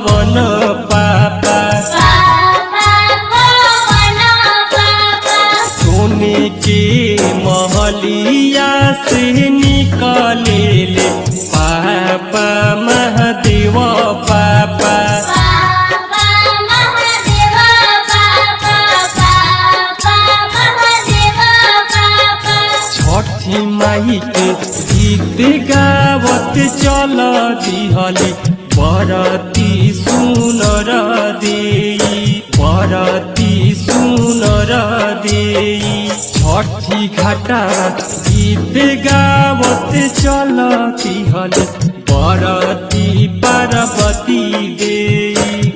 कवन पापा सोने के महलिया से निकले ले पापा महादेव पापा छठी माई के गीत गावत चल दिहली बरती सुनर देई बरती सुनर देई छठी घाटा गीत गावत चल दिहली बरती पार्वती देई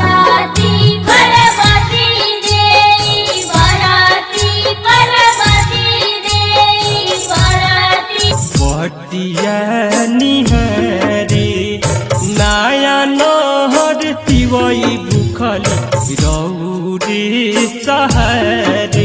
बटिया निहारे नया नहर तिवई बुखली रौरे सहारे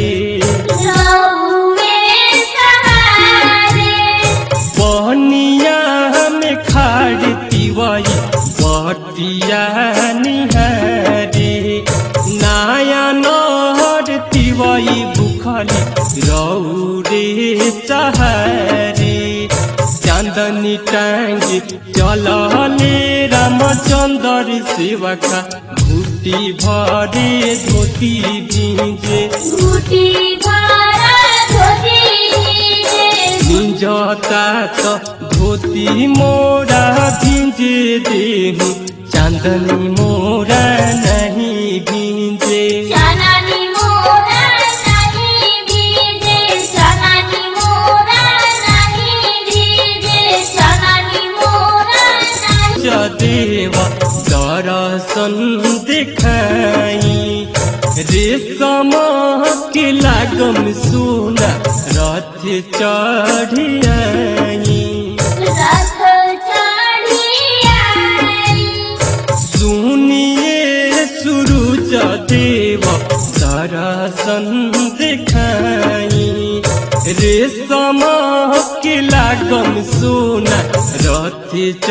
पनिया में खाड़ तिवई बटिया निहारे नया नहर तिवई बुखली रौरे सहारे चांदनी टांगी चलले रामचंद्र सेवका घुटी भरे धोती भीजे निजता त धोती मोरा भिंजे देहु चांदनी मोरा नहीं भिंजे देव दर्शन देखाई रेशम के लागम सोना रथ चढ़ियाई सुनिए सूरज देव दर्शन देखाई रेशम के लागम सोना रथ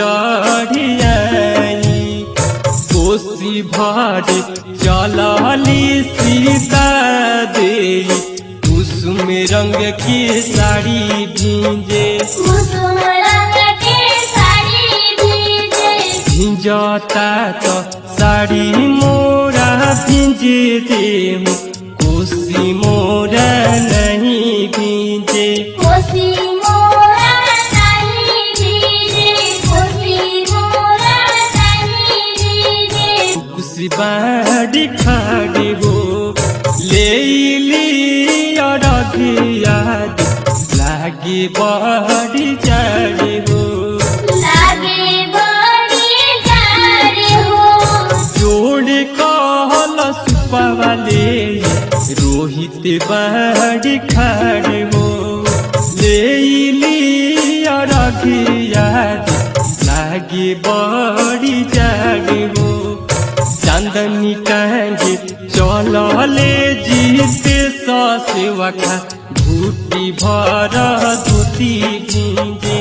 चढ़ियाई कोसी भारे चलली सीता दे कुसुम रंग की साड़ी भींजे भिंजता तो साड़ी मोरा भिंजे देहु कोसी मोरा नहीं भिंजे कुसी बाड़ी खाड़ी हो ले ली याद लागे बड़ी जाड़ी हो जोड़ कहल सुपवाले रोहित बाड़ी खाड़ी हो ले ली याद लागे बड़ी जाड़ी हो चांदनी टांगे चलले जीते सेवका घूटी भर धोती भींजे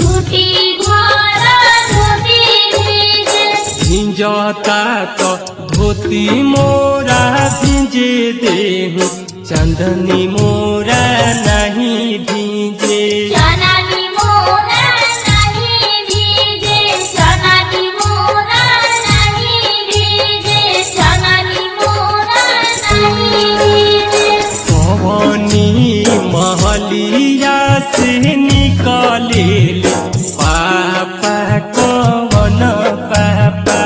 भिंजता तो धोती मोरा भिंजे देहु चांदनी मोरा नहीं भींजे पवनी महलिया से निकले पापा कवन पापा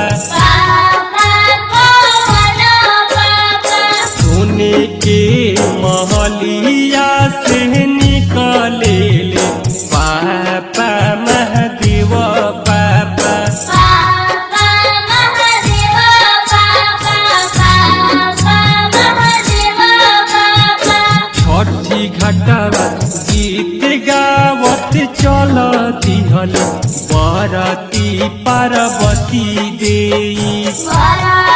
सोने के महलिया से निकले पापा महादेव पापा छठी घाटवा गीत गावत चल दिहल बरती पार्वती देई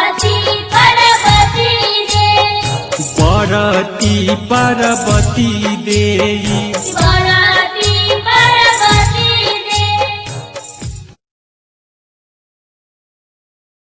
बरती पार्वती